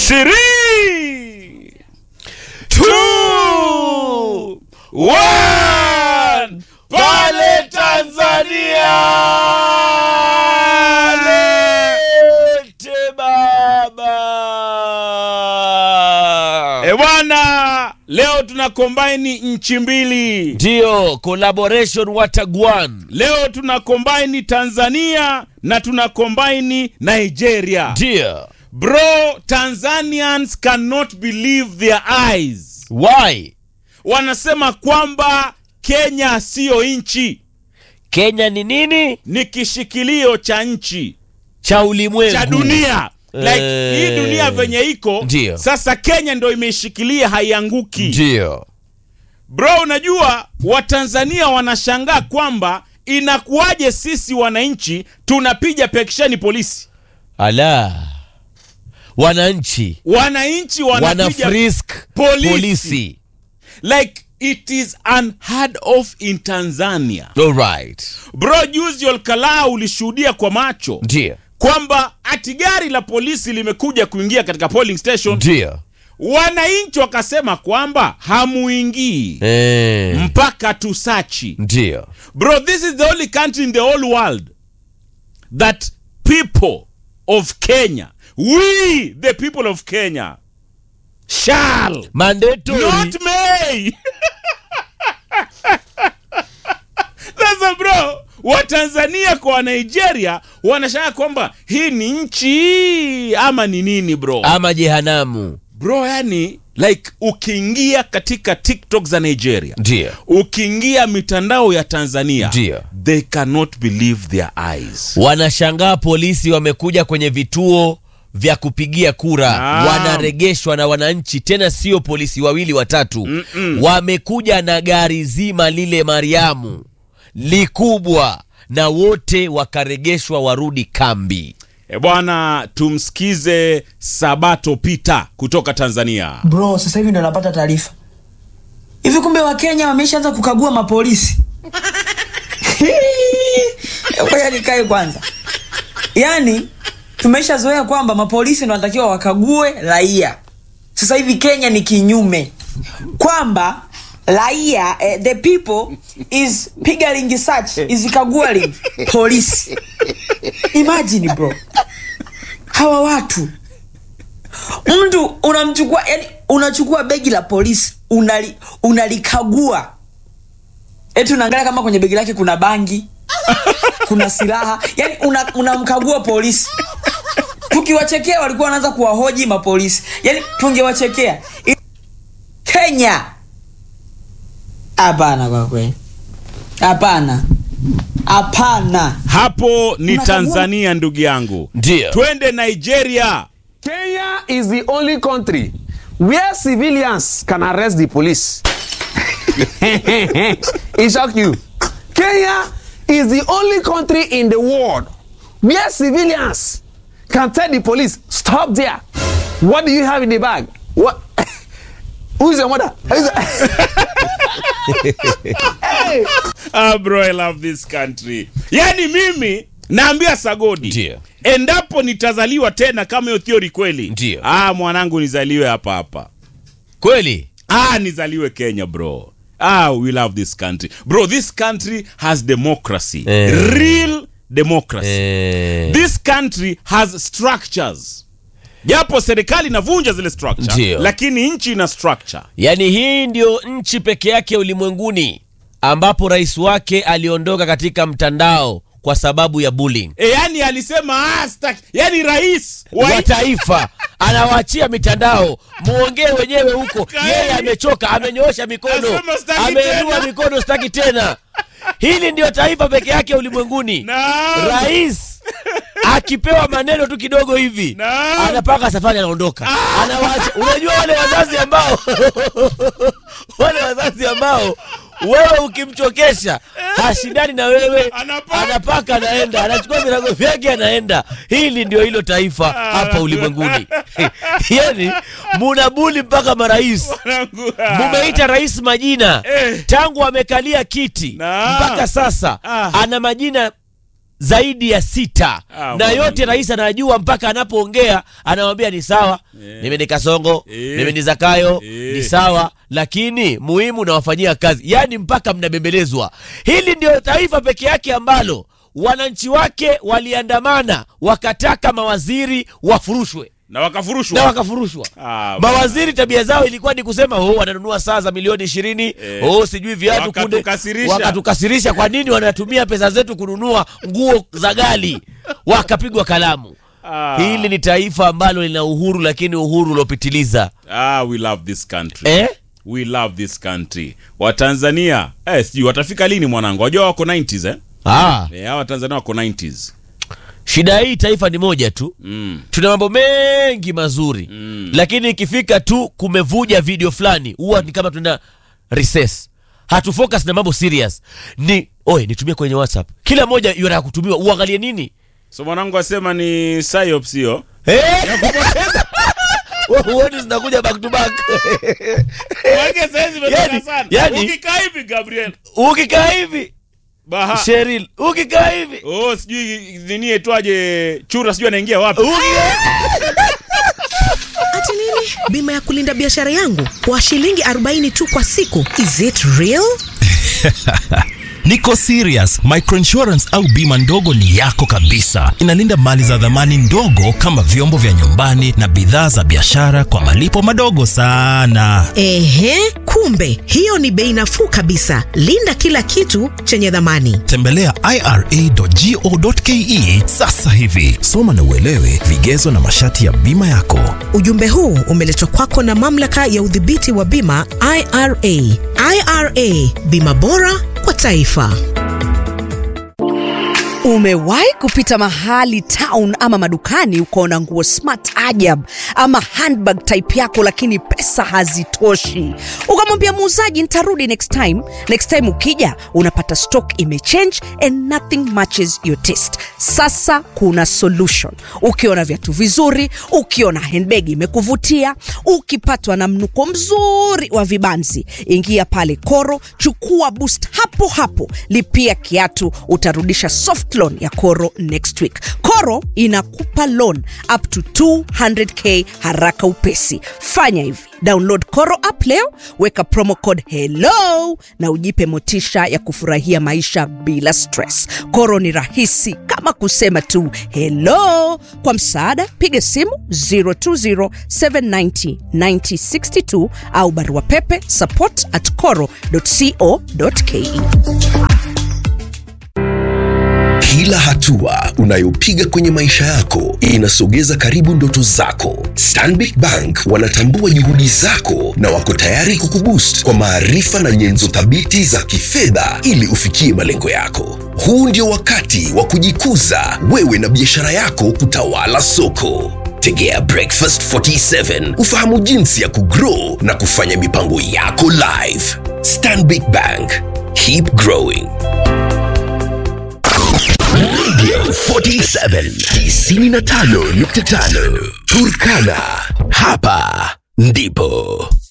Three, two, one. Pale Tanzania lete baba. E bwana, leo tuna kombaini nchi mbili. Ndio, collaboration watagwan. Leo tuna kombaini Tanzania na tuna kombaini Nigeria. Ndio. Bro, Tanzanians cannot believe their eyes. Why? Wanasema kwamba Kenya siyo nchi, Kenya ni nini? ni kishikilio cha nchi Cha ulimwengu. cha dunia. Like Eh, hii dunia venye iko ndio. sasa, Kenya ndo imeishikilia, haianguki. Ndio. Bro, unajua Watanzania wanashangaa kwamba inakuwaje sisi wananchi tunapiga pekisheni polisi, Ala. Wananchi wananchi wana wanapiga frisk polisi. polisi. like it is unheard of in Tanzania. All right. Bro, juzi Olkalaa ulishuhudia kwa macho Ndio. kwamba ati gari la polisi limekuja kuingia katika polling station, Ndio. wananchi wakasema kwamba hamuingii Eh. mpaka tusachi. Ndio. Bro, this is the only country in the whole world that people of Kenya, we the people of Kenya shall Mandatory. not may. Sasa bro, Watanzania kwa Wanigeria wanashangaa kwamba hii ni nchi ama ni nini bro? ama jehanamu. Bro, yani like ukiingia katika TikTok za Nigeria, Ndio. ukiingia mitandao ya Tanzania, Ndio. they cannot believe their eyes. Wanashangaa polisi wamekuja kwenye vituo vya kupigia kura Naam. wanaregeshwa na wananchi, tena sio polisi wawili watatu. Wamekuja na gari zima lile Mariamu likubwa, na wote wakaregeshwa warudi kambi. E bwana, tumsikize Sabato Peter kutoka Tanzania. Bro, sasa hivi ndo napata taarifa hivi, kumbe Wakenya wameshaanza kukagua mapolisi. Ngoja nikae kwanza. Yaani tumeshazoea kwamba mapolisi ndo wanatakiwa wakague raia. Sasa hivi Kenya ni kinyume, kwamba raia eh, the people is pigaling search is kagualing polisi. Imagine bro, hawa watu mtu unamchukua yani unachukua begi la polisi unali, unalikagua eti unaangalia kama kwenye begi lake kuna bangi kuna silaha yani una- unamkagua polisi tukiwachekea walikuwa wanaanza kuwahoji mapolisi yani tungewachekea I- kenya hapana kwa kweli hapana hapana Hapo ni Unakagua- Tanzania ndugu yangu. Ndio. Twende Nigeria. Kenya is the only country where civilians can arrest the police. it shock you. Kenya is the only country in the world where civilians can tell the police, stop there. What do you have in the bag? What? Who's your mother? Who's hey! Ah, bro, I love this country. Yaani mimi naambia Sagodi, Ndio. endapo nitazaliwa tena kama hiyo theory kweli, Ndio. ah, mwanangu nizaliwe hapa hapa. Kweli Ah, nizaliwe Kenya bro. Ah, we love this country. Bro, this country has democracy. Eh. Real democracy. eh, This country has structures. Japo serikali inavunja zile structure, Ndio. lakini nchi ina structure. yaani hii ndio nchi peke yake ulimwenguni ambapo rais wake aliondoka katika mtandao kwa sababu ya bullying E, yani alisema ah, staki. Yani rais wa wa taifa anawaachia mitandao muongee wenyewe huko Kaeni. yeye amechoka amenyoosha mikono Anasema sitaki ameinua tena. mikono sitaki tena hili ndio taifa peke yake ulimwenguni Naam. rais akipewa maneno tu kidogo hivi Naam. anapaka safari anaondoka anawaacha unajua wale wazazi ambao wale wazazi ambao wewe ukimchokesha hashindani na wewe Anapaka. anapaka anaenda anachukua virago vyake anaenda hili ndio hilo taifa hapa ulimwenguni yani munabuli mpaka marais Mwanangu, ah. mumeita rais majina Eh. tangu amekalia kiti Naam. mpaka sasa Ah. ana majina zaidi ya sita Ah, na bwana. yote rais anajua mpaka anapoongea anamwambia ni sawa Eh. mimi ni kasongo Eh. mimi ni zakayo Eh. ni sawa lakini muhimu nawafanyia kazi yaani mpaka mnabembelezwa hili ndio taifa peke yake ambalo wananchi wake waliandamana wakataka mawaziri wafurushwe na wakafurushwa na wakafurushwa Ah, mawaziri tabia zao ilikuwa ni kusema oh, wananunua saa za milioni ishirini Eh. oh, sijui viatu kunde Wakatukasirisha. wakatukasirisha kwa nini wanatumia pesa zetu kununua nguo za gali wakapigwa kalamu Ah. hili ni taifa ambalo lina uhuru lakini uhuru uliopitiliza ah, we love this country eh? we love this country watanzania eh, sijui watafika lini mwanangu wajua wako 90s eh? ah, Eh, hawa watanzania wako 90s shida hii taifa ni moja tu mm. tuna mambo mengi mazuri Mm. lakini ikifika tu kumevuja video fulani huwa ni kama tuna recess hatufocus na mambo serious ni oye nitumie kwenye whatsapp kila moja yataka kutumiwa uangalie nini so mwanangu asema ni psyops hiyo Eh? Wewe huoni zinakuja back to back Wake saizi imetoka Yani- sana. yani- ukikaa hivi gabriel ukikaa hivi baha sheril ukikaa hivi oh sijui nini etwaje chura sijui anaingia wapi Ati nini? Bima ya kulinda biashara yangu kwa shilingi 40 tu kwa siku. Is it real? Niko serious. Microinsurance au bima ndogo ni yako kabisa. Inalinda mali za dhamani ndogo kama vyombo vya nyumbani na bidhaa za biashara kwa malipo madogo sana. Ehe, kumbe hiyo ni bei nafuu kabisa. Linda kila kitu chenye dhamani. Tembelea ira.go.ke sasa hivi. Soma na uelewe vigezo na masharti ya bima yako. Ujumbe huu umeletwa kwako na mamlaka ya udhibiti wa bima IRA. IRA, bima bora kwa taifa. Umewahi kupita mahali town ama madukani ukaona nguo smart ajab ama handbag type yako, lakini pesa hazitoshi, ukamwambia muuzaji nitarudi next time. Next time ukija unapata stock imechange and nothing matches your taste. Sasa kuna solution. Ukiona viatu vizuri, ukiona handbag imekuvutia, ukipatwa na mnuko mzuri wa vibanzi, ingia pale Koro, chukua boost hapo hapo, lipia kiatu, utarudisha soft loan ya Koro next week. Koro inakupa loan up to 200k haraka upesi. Fanya hivi, download Koro app leo, weka promo code hello na ujipe motisha ya kufurahia maisha bila stress. Koro ni rahisi kama kusema tu hello. Kwa msaada, piga simu 020790962 au barua pepe support at coro.co.ke. Kila hatua unayopiga kwenye maisha yako inasogeza karibu ndoto zako. Stanbic Bank wanatambua juhudi zako na wako tayari kukuboost kwa maarifa na nyenzo thabiti za kifedha ili ufikie malengo yako. Huu ndio wakati wa kujikuza wewe na biashara yako kutawala soko. Tegea Breakfast 47 ufahamu jinsi ya kugrow na kufanya mipango yako live. Stanbic Bank, keep growing. Radio 47 95.5 Turkana. Hapa ndipo